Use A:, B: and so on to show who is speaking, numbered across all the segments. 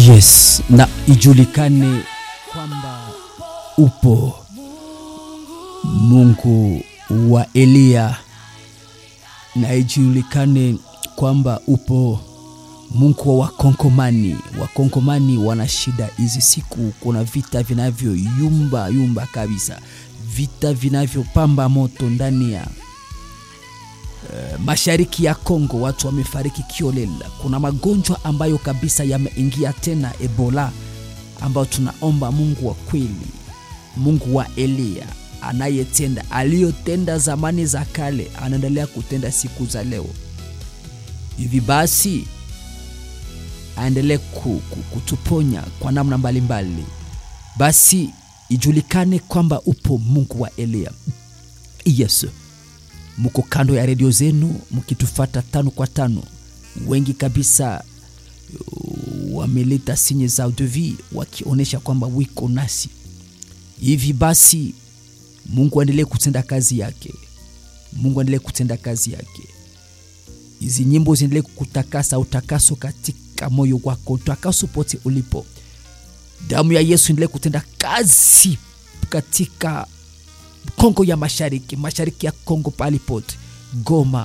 A: Yes, na ijulikane kwamba upo Mungu wa Eliya, na ijulikane kwamba upo Mungu wa Wakongomani. Wakongomani wana shida hizi siku, kuna vita vinavyoyumba yumba kabisa, vita vinavyopamba moto ndani ya uh, mashariki ya Kongo. Watu wamefariki kiolela. Kuna magonjwa ambayo kabisa yameingia tena, Ebola, ambayo tunaomba Mungu wa kweli, Mungu wa Eliya anayetenda aliyotenda zamani za kale, anaendelea kutenda siku za leo. Hivi basi aendelee kutuponya kwa namna mbalimbali mbali. Basi ijulikane kwamba upo Mungu wa Eliya. Yes, muko kando ya redio zenu mkitufata tano kwa tano, wengi kabisa wameleta sinye za devi wakionyesha kwamba wiko nasi. Hivi basi Mungu aendelee kutenda kazi yake, Mungu aendelee kutenda kazi yake. Hizi nyimbo ziendelee kukutakasa, utakaso katika moyo wako, utakaso pote ulipo. Damu ya Yesu endelee kutenda kazi katika Kongo ya Mashariki, mashariki ya Kongo, pahali pote, Goma,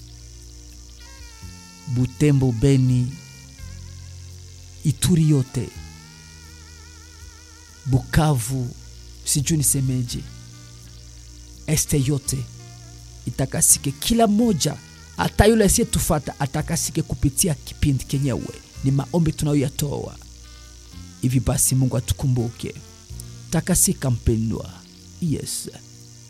A: Butembo, Beni, Ituri yote, Bukavu, sijui nisemeje, este yote itakasike, kila moja hata yule asiyetufata atakasike kupitia kipindi kenyewe. Ni maombi tunayoyatoa hivi. Basi Mungu atukumbuke, takasika mpendwa. Yes.